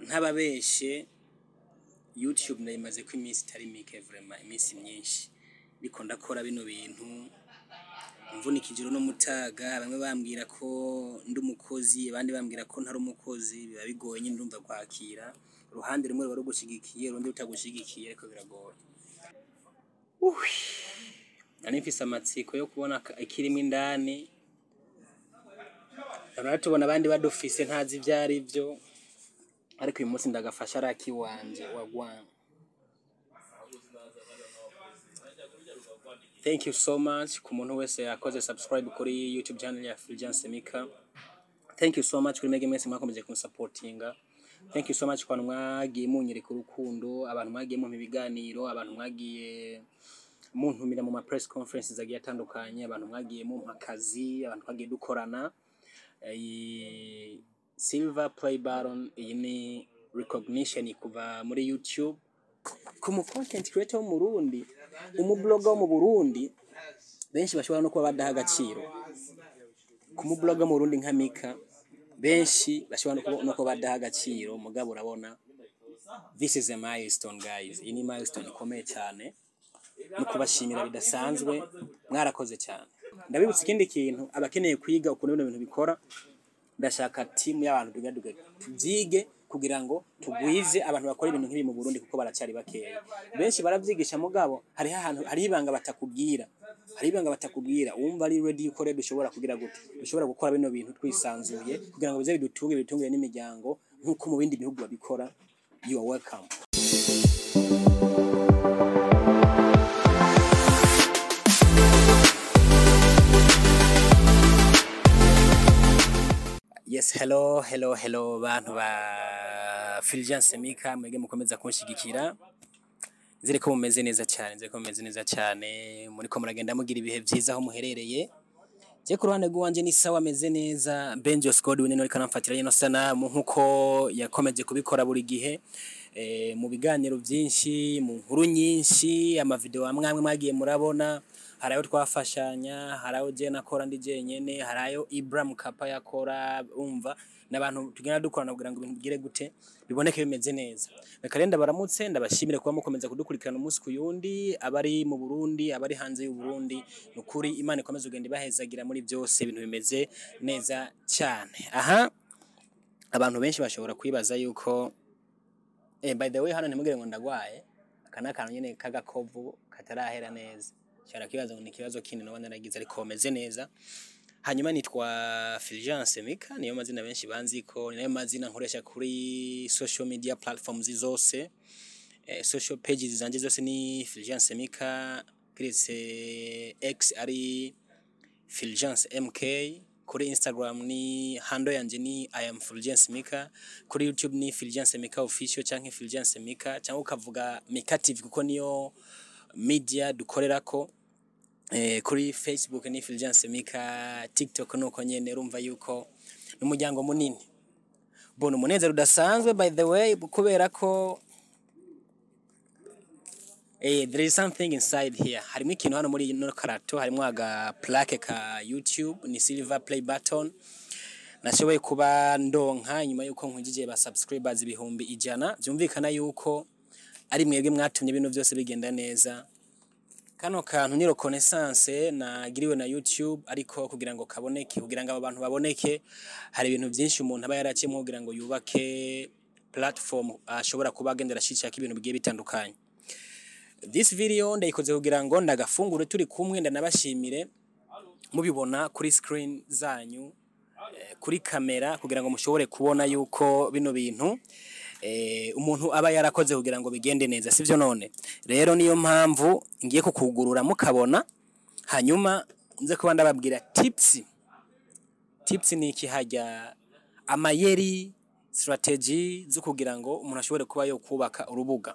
ntababeshe youtube ndayimaze ko iminsi itari mike vraiment iminsi myinshi ndiko ndakora bino bintu mvunika ijoro n'umutaga bamwe bambwira ko ndi umukozi abandi bambwira ko ntari umukozi biba bigoye nyine ndumva kwakira uruhande rumwe ruba rugushigikiye urundi rutagushigikiye ariko biragoye Uhi. nari mfise amatsiko yo kubona ka- ikirimo indani Turabona tubona abandi badufise ntazi ibyo ari byo ariko uyu munsi ndagafasha ari akiwanje wagwana thank you so much ku muntu wese yakoze subscribe kuri youtube channel ya Fulgence Mika thank you so much kuri mege mwese mwakomeje kunsuportinga thank you so much ku bantu mwagiye munyereka urukundo abantu mwagiye mumpa ibiganiro abantu mwagiye muntumira mu ma press conferences agiye atandukanye abantu mwagiye mumpa akazi abantu twagiye dukorana iyi silver play button iyi ni recognition kuva muri youtube ku mu content creator wo mu Burundi umubloga wo mu Burundi benshi bashobora no kuba badaha agaciro ku mubloga wo mu Burundi nka Mika benshi bashobora no kuba- no kuba badaha agaciro mugabo urabona this is a milestone guys iyi ni milestone ikomeye cyane no kubashimira bidasanzwe mwarakoze cyane ndabibutsa ikindi kintu abakeneye kwiga ukuntu bino bintu bikora ndashaka timu y'abantu tugaduga tubyige kugira ngo tugwize abantu bakora ibintu nk'ibi mu Burundi kuko baracyari bakeya benshi baravyigisha mugabo hariho ahantu hariho ibanga batakubwira hariho ibanga batakubwira wumva ari ready yuko rero dushobora kugira gute dushobora gukora bino bintu twisanzuye kugira ngo bize bidutunge bidutungire n'imiryango nk'uko mu bindi bihugu babikora you are welcome Yes, hello, hello, hello bantu ba Fulgence Mika mwege mukomeza kunshigikira. Nzire ko mumeze neza cyane, nzire ko mumeze neza cyane, muri ko muragenda mugira ibihe byiza aho muherereye. Je ku ruhande rwanje ni sawa ameze neza, Benjo Squad we ariko aramfatira yino sanamu nkuko yakomeje kubikora buri gihe. E, mu biganiro byinshi, mu nkuru nyinshi, amavideo amwe amwe mwagiye murabona, hari ayo twafashanya, hari ayo je nakora ndi jenyene, hari ayo Ibrahim Kapa yakora, umva n'abantu tugenda dukorana kugira ngo ibintu bigire gute biboneke bimeze neza. Reka rero ndabaramutse ndabashimire kuba mukomeza kudukurikirana umunsi ku yundi, abari mu Burundi, abari hanze y'u Burundi, nukuri Imana ikomeze kugenda ibahezagira muri byose ibintu bimeze neza cyane. Aha abantu benshi bashobora kwibaza yuko eh, by the way hano ntimugire ngo ndagwaye aka ni akantu nyene k'agakovu katarahera neza shara kibazo ngo ni ikibazo kindi noba naragize ariko meze neza hanyuma nitwa Fulgence Mika niyo mazina benshi banziko ni nayo mazina nkoresha kuri social media platforms zose eh, social pages zanje zose ni Fulgence Mika kiretse X ari Fulgence MK kuri Instagram ni handle yanje ni I am Fulgence Mika kuri YouTube ni Fulgence Mika official canke Fulgence Mika cyangwa ukavuga Mika TV kuko niyo media dukorerako eh, kuri Facebook ni Fulgence Mika TikTok nuko nyene urumva yuko n'umuryango munini bona umunezero udasanzwe by the way kubera ko Eh, there is something inside here. Harimo ikintu hano muri ino karato, harimo aga plaque ka YouTube, ni silver play button. Nashoboye kuba ndonka nyuma yuko nkujije ba subscribers ibihumbi ijana. Byumvikana yuko ari mwebwe mwatumye ibintu byose bigenda neza. Kano kantu ni reconnaissance nagiriwe na YouTube ariko kugira ngo kaboneke, kugira ngo abo bantu baboneke, hari ibintu byinshi umuntu aba yaraciyemo kugira ngo yubake platform ashobora kuba agendera ashishaka ibintu bigiye bitandukanye. This video ndayikoze kugira ngo ndagafungure turi kumwe ndanabashimire mubibona kuri screen zanyu eh, kuri kamera kugira ngo mushobore kubona yuko bino bintu eh, umuntu aba yarakoze kugira ngo bigende neza sivyo none rero niyo mpamvu ngiye kukugurura mukabona hanyuma nze kuba ndababwira tips tips ni iki hajya amayeri strategy zo kugira ngo umuntu ashobore kuba yo kubaka urubuga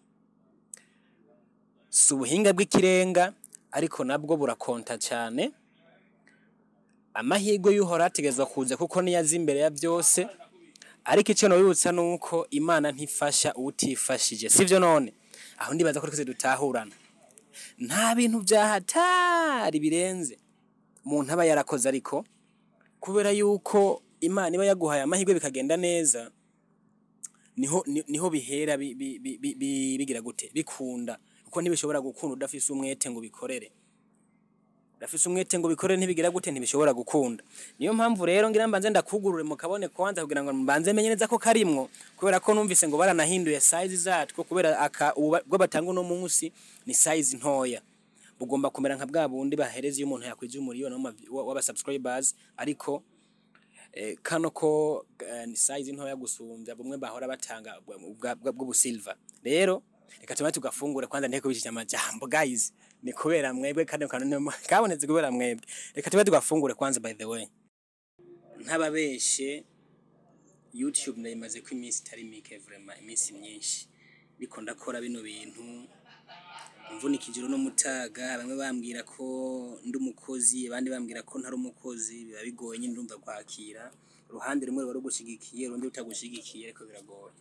si ubuhinga bw'ikirenga ariko nabwo burakonta cyane amahirwe y'uhora ategerezwa kuza kuko niyo azi imbere ya byose ariko icyo nabibutsa ni uko imana ntifasha utifashije sibyo none aho ndibaza ko twese dutahurana nta bintu byahatari birenze umuntu aba yarakoze ariko kubera yuko imana iba yaguhaye amahirwe bikagenda neza niho ni- niho bihera bi- bi- bi- bi- bi- bigira gute bikunda kuko ntibishobora gukunda udafise umwete ngo bikorere udafise umwete ngo bikorere ntibigira gute ntibishobora gukunda niyo mpamvu rero ngira mbanze ndakugurure mu kabone kwanza kugira ngo mbanze menye neza ko karimwo kubera ko numvise ngo baranahinduye size zatwo kubera aka ubu bwo batanga uno munsi ni size ntoya bugomba kumera nka bwa bundi bahereza iyo umuntu yakwije umuriyoni w'ama- w'aba subscribers ariko eh, kano ko eh, ni size ntoya gusumbya bumwe bahora batanga bwa- bwa- bw'ubusilver rero reka tuba tugafungure kwanza ndeke kubishija amajambo guys ni kubera mwebwe kandi kanone kabonetse kubera mwebwe reka tuba tugafungure kwanza by the way ntababeshe youtube ndayimaze ko iminsi itari mike vraiment iminsi myinshi ndiko ndakora bino bintu mvunika ijoro n'umutaga bamwe bambwira ko ndi umukozi abandi bambwira ko ntari umukozi biba bigoye nyine ndumva kwakira uruhande rumwe ruba rugushigikiye urundi rutagushigikiye ariko biragoye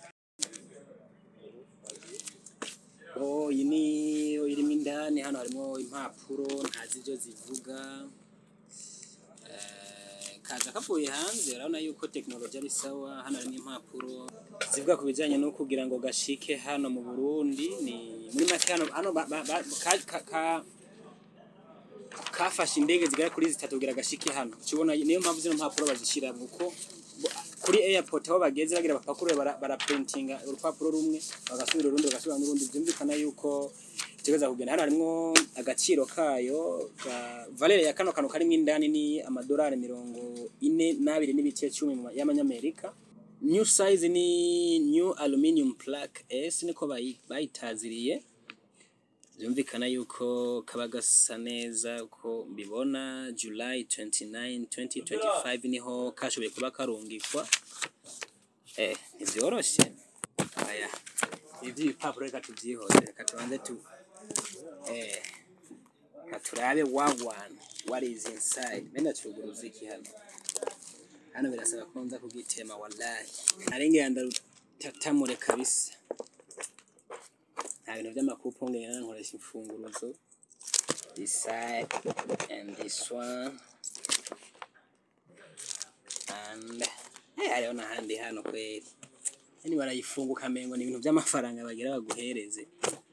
Oh, iyi ni irimo indani hano harimo impapuro ntazi ibyo zivuga Eh, kaza kavuye hanze urabona yuko tekinoloji ari sawa hano harimo impapuro zivuga ku bijyanye no kugira ngo gashike hano mu burundi ni muri make hano hano ba- ba- ba- ka- ka- ka- kafashe indege zigera kuri zitatu kugira gashike hano ukibona niyo mpamvu zino mpapuro bazishyira kuko bo- kuri airport aho bageze bagira bapakure bara, bara printinga urupapuro rumwe bagasubira urundi bagasubira n'urundi byumvikana yuko itegeza kugenda hano harimo agaciro kayo ka valere ya kano kantu karimo indani ni amadolari mirongo ine n'abiri n'ibice cumi mu ma- y'amanyamerika new size ni new aluminium plaque s niko bayi- bayitaziriye byumvikana yuko kaba gasa neza uko mbibona july 29 2025 niho kashoboye kuba karungikwa eh ntibyoroshye aya ibyo ibipapuro reka tubyihoze reka tubanze tu eh reka turabe wagwan what is inside menda turuguruza iki hano hano birasaba ko nza kugitema wallahi narengera ndarutatamure kabisa nta bintu by'amakupo ngenda nkoresha imfunguruzo this side and this one and eh hariho n'ahandi hano kweri yani barayifunguka mengo ni ibintu by'amafaranga bagira baguhereze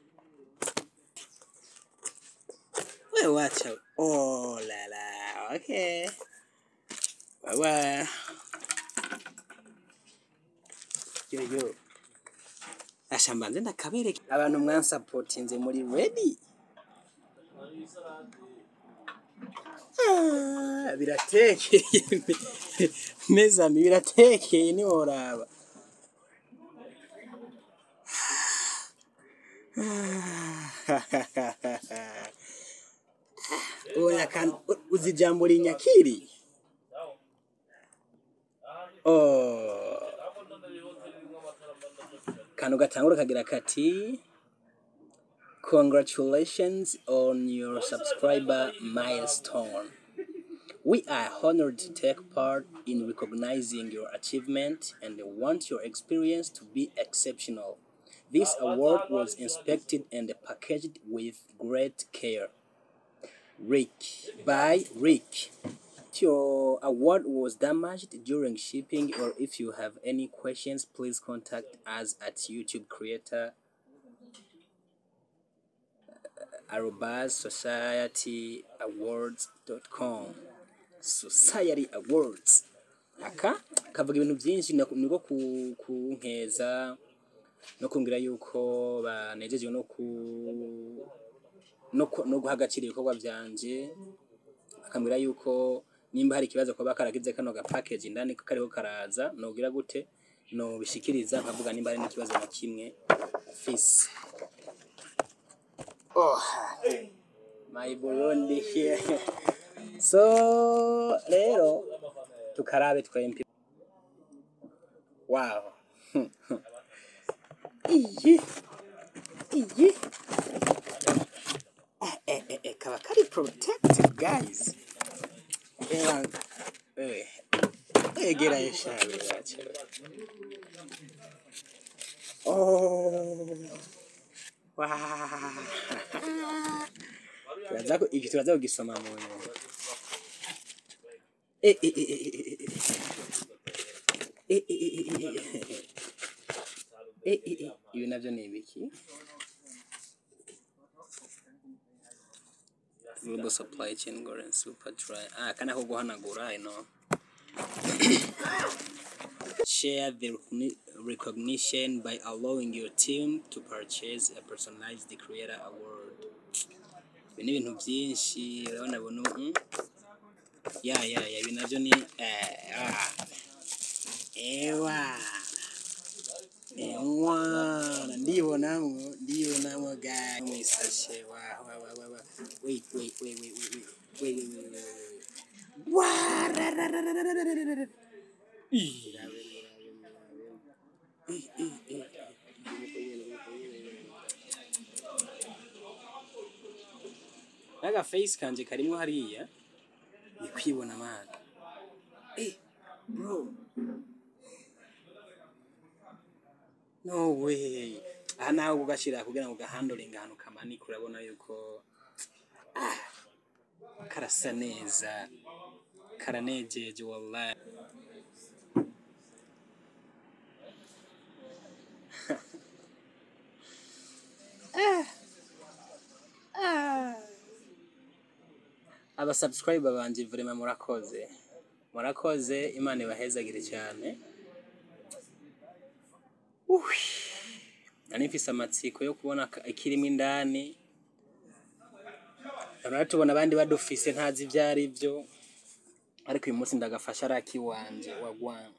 we wacha oh la la okay baba yo yo asha mbanze ndakabereka abantu mwansapotinze muri ready Ah, biratekeye mezami biratekeye niworaba oya kan uzi jambo linyakiri oh kano gatangura kagira kati congratulations on your subscriber milestone we are honored to take part in recognizing your achievement and want your experience to be exceptional this award was inspected and packaged with great care rick by rick if your award was damaged during shipping or if you have any questions please contact us at youtube creator arobas societyawards.com society awards aka kavuga ibintu byinshi nako- niko ku- kunkeza no kumbwira yuko banejejwe no ku no ku- no guha agaciro ibikorwa byanje akambwira yuko nimba hari ikibazo kuba karagize kano ga package indani ko kariho karaza nogira gute no bishikiriza nkavuga nimba hari n'ikibazo na kimwe fisi oh my Burundi here so rero tukarabe twempi wow iyi iyi eh, eh, eh, eh, kaba kari protected guys Eh, eh, egera eshabe yacu oh wow turaza ku- iki turaza kugisoma mu nyuma Eh, eh, eh, eh, eh, eh, eh, eh, eh, eh, eh, eh. eh, eh, eh, ibi navyo ni ibiki global supply chain Goran super dry ah kana ko guhanagura ino share the recogni- recognition by allowing your team to purchase a personalized creator award ibi ni ibintu byinshi urabona bunu mm? ya ya ya ibi navyo ni eh, ah. ewa ewa ndibonamwo ndibonamwo ga mwisashe wa wa wa wa wa wait wait wait wait wait wait wait wait wait wait wait wa ra ra ra ra ra ra ra ra ra ra Ih, rabe, rabe, rabe. Eh, eh, eh. Naga face kanje karimwo hariya ni kwibona mana eh bro no way aha nawe ugashira kugira ngo gahandoringa ahantu kamanika urabona yuko ah, karasa neza karanejeje wallahi aba subscriber banje vraiment murakoze murakoze imana ibahezagire cyane Uwi. nari mfise amatsiko yo kubona ka- ikirimo indani rero tubona abandi badufise ntazi ibyo ari byo ariko uyu munsi ndagafasha ari akiwanje wagwana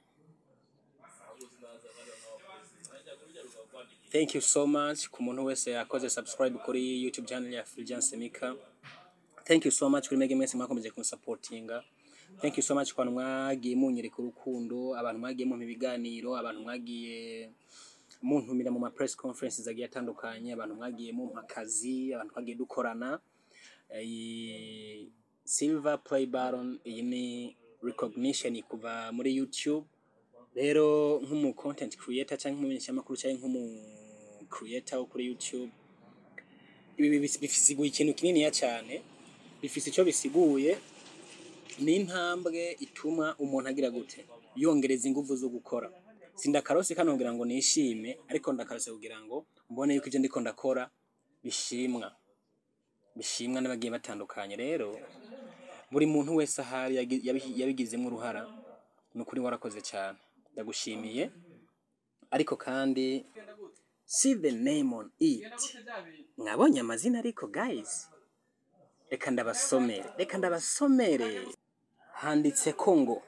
thank you so much ku muntu wese yakoze subscribe kuri youtube channel ya Fulgence Mika thank you so much kuri mege mwese mwakomeje kunsapotinga thank you so much ku bantu mwagiye munyereka urukundo abantu mwagiye mumpa ibiganiro abantu mwagiye muntumira mu ma press conferences agiye atandukanye abantu mwagiye mumpa akazi abantu twagiye dukorana iyi silver play baron iyi ni recognition kuva muri youtube rero nk'umu content creator cyangwa nk'umumenyeshamakuru cyangwa nk'umu creator wo kuri youtube ibi bis- bifisiguye ikintu kininiya cyane bifise icyo bisiguye ni intambwe ituma umuntu agira gute yongereza ingufu zo gukora sindakarose kano kugira ngo nishime ariko ndakarose kugira ngo mbone yuko ibyo ndiko ndakora bishimwa bishimwa n'abagiye batandukanye rero buri muntu wese ahari yagi- yabi- yabigizemo uruhara ni ukuri warakoze cyane ndagushimiye ariko kandi see the name on it mwabonye amazina ariko guys reka ndabasomere reka ndabasomere handitse ko ngo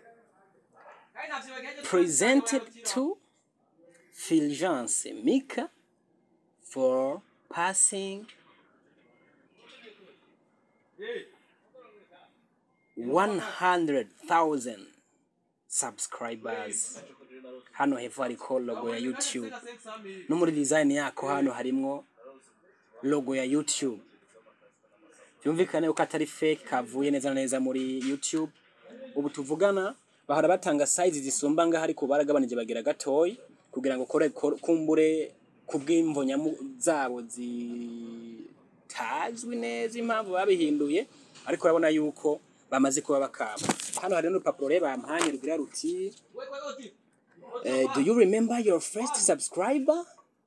presented to Fulgence Mika for passing 100,000 subscribers hano hepfo hariko logo ya YouTube no muri design yako hano harimwo logo ya YouTube byumvikane yuko atari fake kavuye neza na neza muri YouTube ubu tuvugana bahora batanga size zisumba ngaho ariko baragabanije bagira gatoyi kugira ngo kore kor- kumbure kubw'imvo nyamu zabo zitazwi neza impamvu babihinduye ariko urabona yuko bamaze kuba bakaba hano hari n'urupapuro rero bampanye rugira ruti eh, do you remember your first subscriber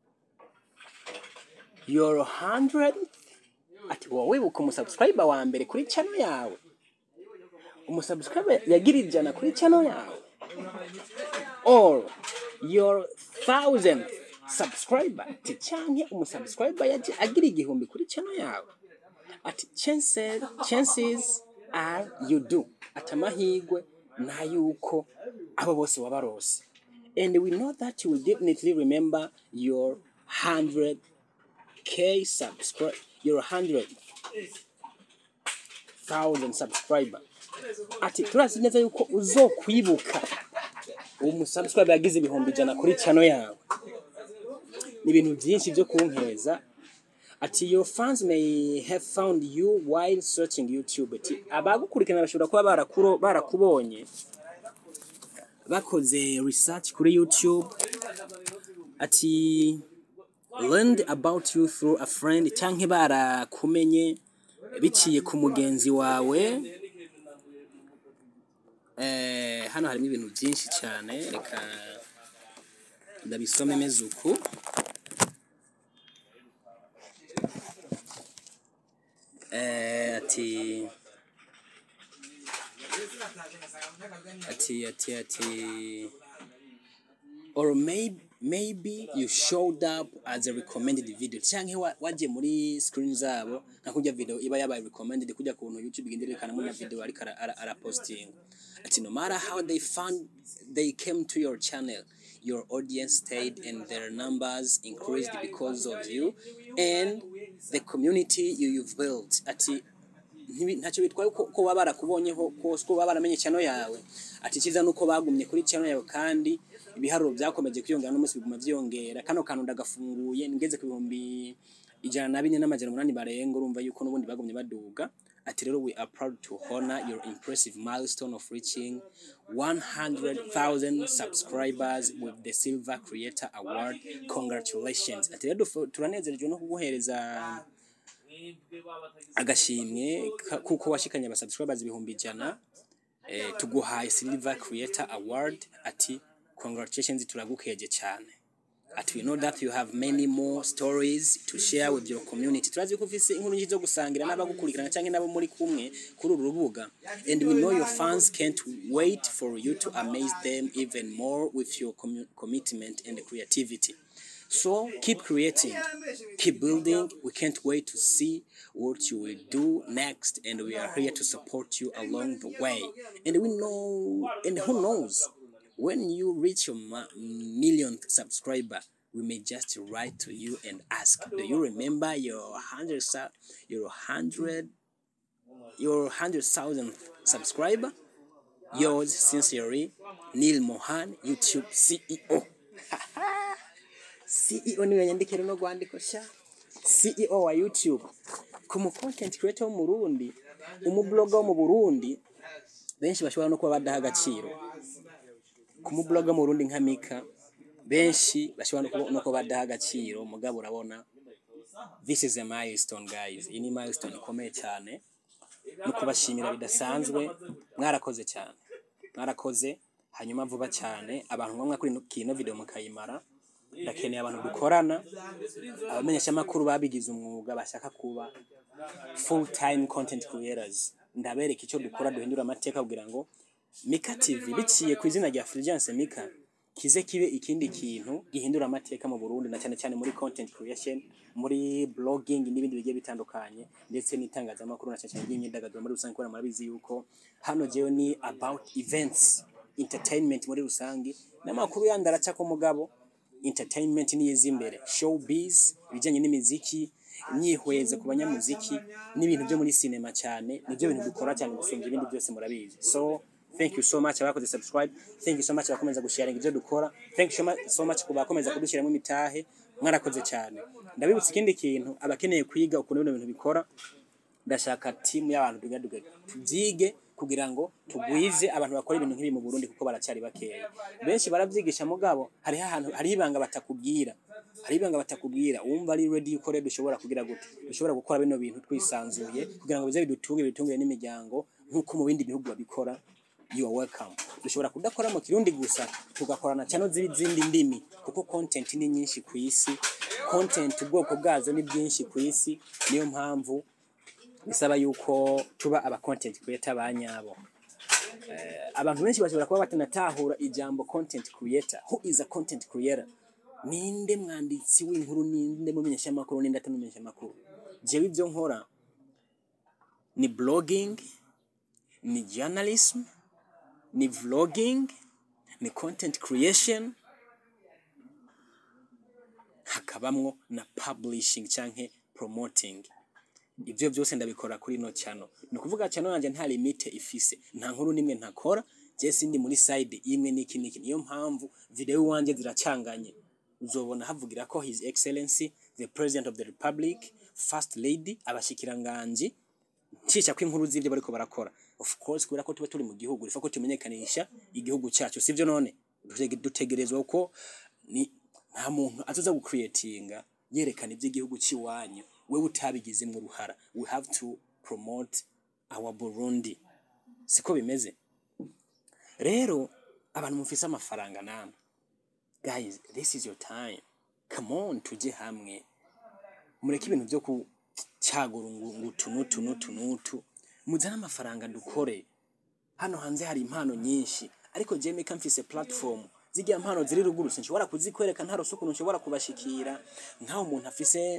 your 100 ati wowe wibuka umusubscriber wa mbere kuri channel yawe umusubscriber yagira ijana kuri channel yawe or your thousand subscriber ati canke umusubscriber yaje agira igihumbi kuri channel yawe ati chances, chances are you do ati amahigwe na yuko abo bose wabarose and we know that you will definitely remember your 100k subscribe your 100,000 subscriber ati turazi neza yuko uzokwibuka uwo musubscribe yagize ibihumbi ijana kuri channel yawe ni ibintu byinshi byo kunkeza ati your fans may have found you while searching youtube ati abagukurikirana bashobora kuba barakuro- barakubonye bakoze research kuri youtube ati learned about you through a friend cyangwa barakumenye biciye ku mugenzi wawe eh, hano harimo ibintu byinshi cyane reka ndabisome meze uku Eh, ati ati ati ati or maybe maybe you showed up as a recommended video canke wa- waje muri screen zabo nka kurya video iba yabaye recommended kujya kuntu youtube igenda irekanamo na video ariko ara, ara, ara posting ati no matter how they found they came to your channel your audience stayed and their numbers increased because of you and the community you, you've built ati ntibi- ntacyo bitwaye ko ko baba barakubonyeho ko ko baba baramenye channel yawe ati cyiza nuko bagumye kuri channel yawe kandi ibiharuro byakomeje kwiyongera n'umunsi biguma byiyongera kano kantu ndagafunguye ngeze ku bihumbi ijana na bine n'amajana umunani barenga urumva yuko n'ubundi bagumye baduga ati rero we are proud to honor your impressive milestone of reaching 100,000 subscribers with the silver creator award congratulations ati rero dufu- turanezerejwe no kuguhereza agashimwe ka- kuko washikanye aba subscribers ibihumbi ijana eh, tuguhaye silver creator award ati congratulations turagukeje cyane ati we know that you have many more stories to share with your community turazi ko ufise inkuru nyinshi zo gusangira n'abagukurikirana cyangwa n'abo muri kumwe kuri uru rubuga and we know your fans can't wait for you to amaze them even more with your commu- commitment and creativity so keep creating, keep building. We can't wait to see what you will do next, and we are here to support you along the way. And we know, and who knows, when you reach your ma- millionth subscriber, we may just write to you and ask, do you remember your hundred, sub- your hundred, your hundred thousandth subscriber? Yours sincerely, Neil Mohan, YouTube CEO. CEO niwe yandikira no rwandiko sha CEO wa YouTube ku mu content creator wo mu Burundi umubloga wo mu Burundi benshi bashobora no kuba badaha agaciro ku mubloga wo mu Burundi nka Mika benshi bashobora no kuba- no kuba badaha agaciro mugabo urabona this is a milestone guys iyi ni milestone ikomeye cyane no kubashimira bidasanzwe mwarakoze cyane mwarakoze hanyuma vuba cyane abantu ngombwa kuri ino- kino video mukayimara ndakeneye abantu dukorana abamenyeshamakuru babigize umwuga bashaka kuba full time content creators ndabereka icyo dukora duhindura amateka kugira ngo Mika TV biciye ku izina rya Fulgence Mika kize kibe ikindi kintu gihindura amateka mu Burundi na cyane cyane muri content creation muri blogging n'ibindi bigiye bitandukanye ndetse n'itangazamakuru na cyane cyane ry'imyidagaduro muri rusange kubera murabizi yuko hano jewe ni about events entertainment muri rusange n'amakuru yandi araca ku mugabo entertainment niyiza imbere showbiz ibijyanye n'imiziki imyihweze ku banyamuziki n'ibintu byo muri sinema cyane nibyo bintu dukora cyane gusumba ibindi byose murabizi so thank you so much abakoze subscribe thank you so much abakomeza gusharinga ibyo dukora thank you so much- so much ku bakomeza kudushyiramo imitahe mwarakoze cyane ndabibutsa ikindi kintu abakeneye kwiga ukuntu bino bintu bikora ndashaka timu y'abantu tugaduga tubyige kugira ngo tugwize abantu bakora ibintu nk'ibi mu Burundi kuko baracyari bakeya benshi baravyigisha mugabo hariho ahantu hariho ibanga batakubwira hariho ibanga batakubwira wumva ari ready yuko rero dushobora kugira gute dushobora gukora bino bintu twisanzuye kugira ngo bize bidutunge bitungire n'imiryango nk'uko mu bindi bihugu babikora you are welcome dushobora kudakora mu kirundi gusa tugakorana channel z'izindi ndimi kuko content ni nyinshi ku isi content ubwoko bwazo ni bwinshi ku isi niyo mpamvu bisaba yuko tuba aba content creator ba nyabo Eh, abantu benshi bashobora kuba batanatahura ijambo content creator who is a content creator ninde mwanditsi w'inkuru ninde mumenyeshamakuru ninde atamumenyeshamakuru jewe ibyo nkora ni blogging ni journalism ni vlogging ni content creation hakabamwo na publishing canke promoting ibyo byose ndabikora kuri ino channel ni ukuvuga channel yanjye nta limite ifise nta nkuru nimwe ntakora je sindi muri side imwe n'iki n'iki niyo mpamvu video iwanje ziracanganye uzobona havugira ko his excellency the president of the republic first lady abashikiranganji nshisha ko inkuru z'ibyo bariko barakora of course kubera ko tuba turi mu gihugu rifa ko tumenyekanisha igihugu cyacu sivyo none Dutege- dutegerezwa ko ni nta muntu azoza gucreatinga yerekana iby'igihugu cy'iwanyu wewe utabigizemo uruhara we have to promote our Burundi siko bimeze rero abantu mufise amafaranga namwe guys this is your time come on tujye hamwe mureke ibintu byo kucagura ngo ngo utu n'utu n'utu n'utu muzane amafaranga dukore hano hanze hari impano nyinshi ariko jewe meka mfise platform zirya mpano ziri ruguru sinshobora kuzikwereka nta rusuku nshobora kubashikira nk'aho umuntu afise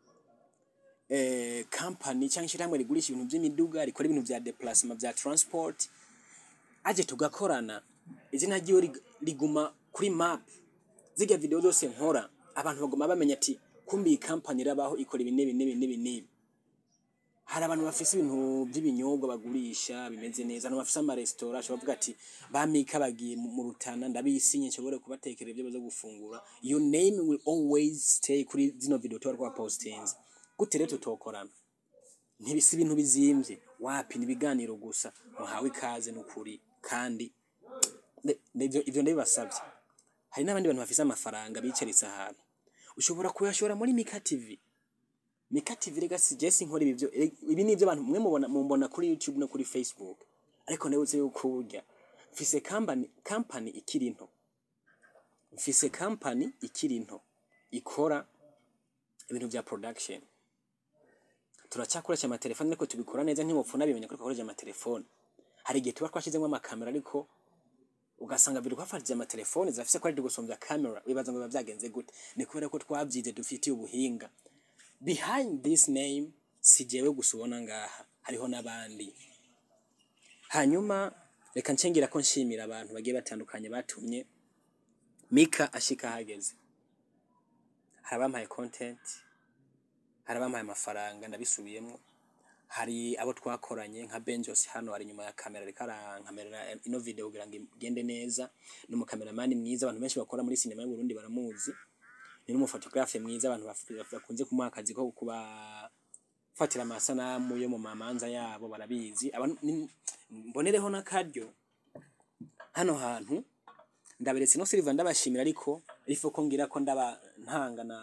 eh, company cyangwa ishyirahamwe rigurisha ibintu by'imiduga rikora ibintu bya déplacement bya transport aje tugakorana izina ryiwe rig- riguma kuri map zirya video zose nkora abantu baguma bamenya ati kumbi iyi company irabaho ikora ibi n'ibi n'ibi n'ibi n'ibi hari abantu bafise ibintu by'ibinyobwa bagurisha bimeze neza abantu bafise amaresitora ashobora kuvuga ati bamika bagiye mu mu rutana ndabisinye nshobore kubatekera ibyo baza gufungura your name will always stay kuri zino video tuba twapostinze gute rero tutokorana ntibisi ibintu bizimvye wapi nibiganiro gusa muhawe ikaze n'ukuri kandi ne- ne- ivyo ivyo ndabibasavye hari n'abandi bantu bafise amafaranga bicaritse ahantu ushobora kuyashora muri Mika TV Mika TV rega si Jesse nkora ibi byo eh, ibi ni ibyo abantu mwe mubona mumbona kuri YouTube no kuri Facebook ariko ndabutse yuko burya mfise company company ikiri nto mfise company ikiri nto ikora ibintu bya production turacyakoresha amatelefone ariko tubikora neza ntimupfuna bimenya ko dukoresha amatelefone hari igihe tuba twashyizemo amakamera ariko ugasanga biri kwafatije amatelefone zirafise ko ari gusombya camera wibaza ngo biba byagenze gute ni kubera ko twabyize dufitiye ubuhinga behind this name si jewe gusa ubona ngaha hariho n'abandi hanyuma reka ncengera ko nshimira abantu bagiye batandukanye batumye mika ashika ahageze hari abampaye content hari abampaye amafaranga ndabisubiyemo hari abo twakoranye nka Benjos hano ari inyuma ya kamera ariko arankamerera ino video kugira ngo igende neza ni umukameramani mwiza abantu benshi bakora muri sinema y'u Burundi baramuzi ni n'umufotographe mwiza abantu baf- bakunze kumuha akazi ko kubafatira amasanamu yo mu mamanza yabo barabizi Aba- ni- mbonereho n'akaryo hano hantu ndaberetse no Silva ndabashimira ariko ariko ko ngira ko ndaba ntanga na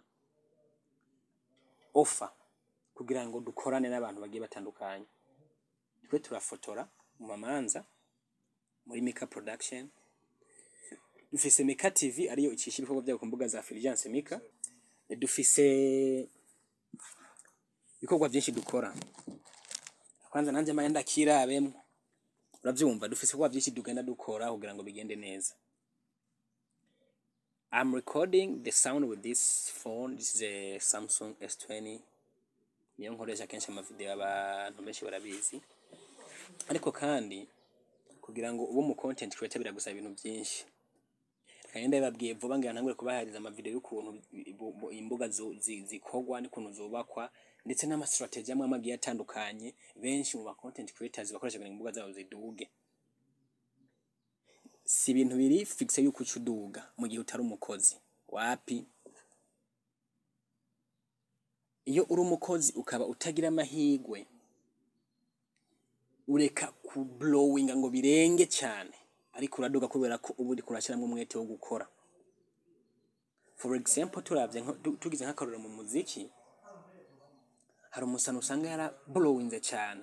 offer kugira ngo dukorane n'abantu bagiye batandukanye twe turafotora mu mamanza muri Mika Production dufise Mika TV ariyo icisha ibikorwa byayo ku mbuga za Fulgence Mika dufise ibikorwa byinshi dukora kwanza nanje maye ndakirabemwo uravyumva dufise ibikorwa byinshi tugenda dukora kugira ngo bigende neza I'm recording the sound with this phone. This is a Samsung S20. Niyo nkoresha kenshi amavideo abantu benshi barabizi. Ariko kandi kugira ngo ube mu content creator biragusaba ibintu byinshi. Kandi ndababwiye vuba ngira ntangure kubahariza amavideo y'ukuntu bu- bu- imbuga zo- zi- zikorwa n'ukuntu zubakwa ndetse n'ama strategy amwe amagiye atandukanye benshi mu ba content creators bakoresha kugira ngo imbuga zabo ziduge. si ibintu biri fixe yuko uca uduga mu gihe utari umukozi wapi iyo uri umukozi ukaba utagira amahigwe ureka ku blowinga ngo birenge cyane ariko uraduga kubera ko uba uriko urashyiramo umwete wo gukora for example turavye nko- tu- tugize nk'akarorero mu muziki hari umusana usanga yara blowinze cyane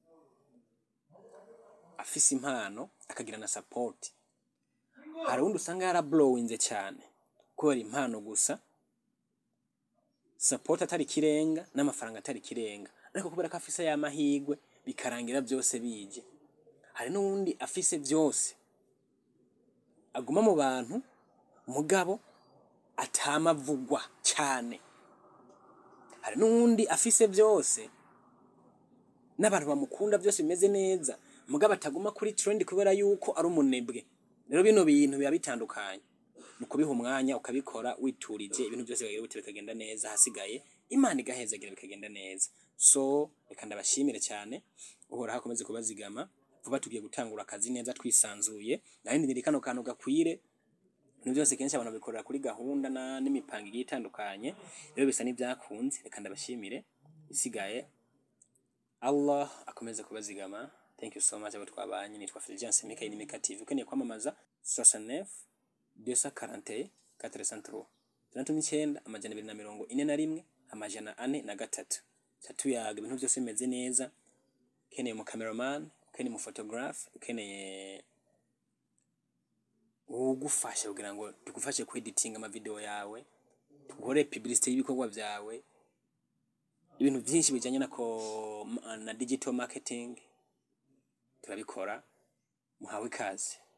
afise impano akagira na support hari uwundi usanga yarablowinze cyane kubera impano gusa support atari ikirenga n'amafaranga atari ikirenga ariko kubera ko afise ya mahigwe bikarangira byose bije hari n'uwundi afise byose aguma mu bantu mugabo atamavugwa cyane hari n'uwundi afise byose n'abantu bamukunda byose bimeze neza mugabo ataguma kuri trend kubera yuko ari umunebwe rero bino bintu biba bitandukanye ni ukubiha umwanya ukabikora witurije ibintu byose bikagira gute bikagenda neza hasigaye imana igahezagira bikagenda neza so reka ndabashimire cyane uhora hakomeze kubazigama vuba tugiye gutangura akazi neza twisanzuye nahindi ndiri kano kantu gakwire ibintu byose kenshi abantu babikorera kuri gahunda na n'imipango igiye itandukanye rero bisa n'ibyakunze reka ndabashimire isigaye Allah akomeze kubazigama thank you so much abo twabanye nitwa Fulgence Mika ni Mika TV ukeneye kwamamaza 69 241 403 tandatu n'icyenda amajana abiri na mirongo ine na rimwe amajana ane na gatatu tuyaga ibintu byose bimeze neza ukeneye mu cameraman ukeneye mu photographe ukeneye ugufasha kugira ngo tugufashe kweditinga amavideo yawe tugore publicité y'ibikorwa vyawe ibintu byinshi bijanye na ko na digital marketing turabikora muhawe ikaze